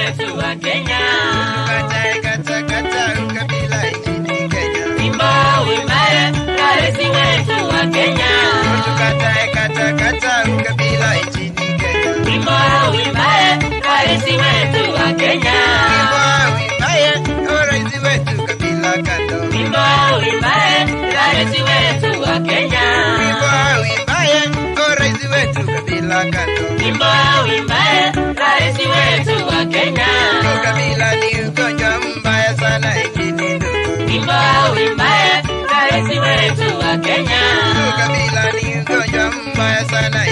wetu wa Kenya. Tukatae kata kata ukabila nchini Kenya. Wimbo uimbaye rais wetu wa Kenya. Tukatae kata kata ukabila nchini Kenya. Wimbo uimbaye rais wetu wa Kenya. Wimbo uimbaye rais wetu kabila kando. Wimbo uimbaye rais wetu wa Kenya. Wimbo uimbaye rais wetu kabila kando. Wimbo uimbaye rais wetu wa Kenya. Ukabila ni ugonjwa mbaya sana nchini ndugu. Wimbo uimbaye rais wetu wa Kenya. Ukabila ni ugonjwa mbaya sana